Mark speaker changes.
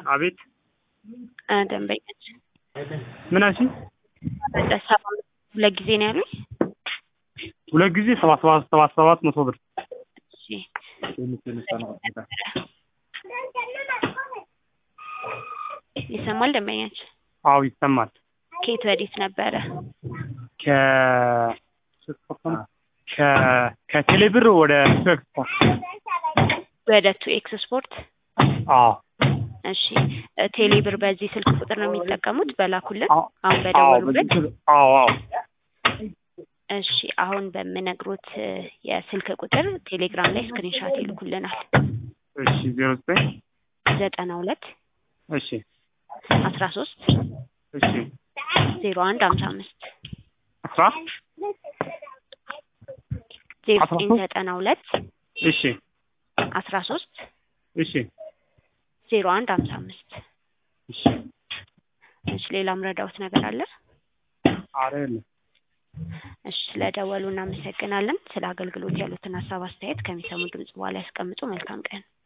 Speaker 1: አቤት
Speaker 2: እ ደንበኛች
Speaker 1: ምን አልሽኝ?
Speaker 2: ሰባ ሁለት ጊዜ ነው ያሉኝ።
Speaker 1: ሁለት ጊዜ ሰባት ሰባት ሰባት ሰባት መቶ ብር
Speaker 2: እሺ ይሰማል ደንበኛች?
Speaker 1: አዎ ይሰማል።
Speaker 2: ከየት ወዴት ነበረ?
Speaker 1: ከ ከ ከቴሌብር ወደ ኤክስፖርት
Speaker 2: ወደ ቱ ኤክስ ስፖርት።
Speaker 1: አዎ
Speaker 2: እሺ እ ቴሌብር በዚህ ስልክ ቁጥር ነው የሚጠቀሙት በላኩልን
Speaker 1: አዎ
Speaker 2: አሁን
Speaker 1: አዎ
Speaker 2: በደወሉበት?
Speaker 1: አዎ አዎ
Speaker 2: እሺ አሁን በምነግሮት እ የስልክ ቁጥር ቴሌግራም ላይ ስክሪንሻት ይልኩልናል።
Speaker 1: እሺ ዜሮ ዘጠኝ
Speaker 2: ዘጠና ሁለት
Speaker 1: እሺ
Speaker 2: አስራ ሶስት
Speaker 1: እሺ
Speaker 2: ዜሮ አንድ ሀምሳ አምስት
Speaker 1: አስራ
Speaker 2: ዜሮ
Speaker 1: አስራ
Speaker 2: ዘጠኝ
Speaker 1: ሶስት
Speaker 2: ዘጠና ሁለት
Speaker 1: እሺ
Speaker 2: አስራ ሶስት
Speaker 1: እሺ
Speaker 2: ዜሮ አንድ ሀምሳ አምስት
Speaker 1: እሺ
Speaker 2: እሺ ሌላ ምረዳውት ነገር አለ?
Speaker 1: ኧረ የለም
Speaker 2: እሺ ስለደወሉ እናመሰግናለን። ስለ አገልግሎት ያሉትን ሀሳብ አስተያየት ከሚሰሙ ድምጽ በኋላ ያስቀምጡ። መልካም ቀን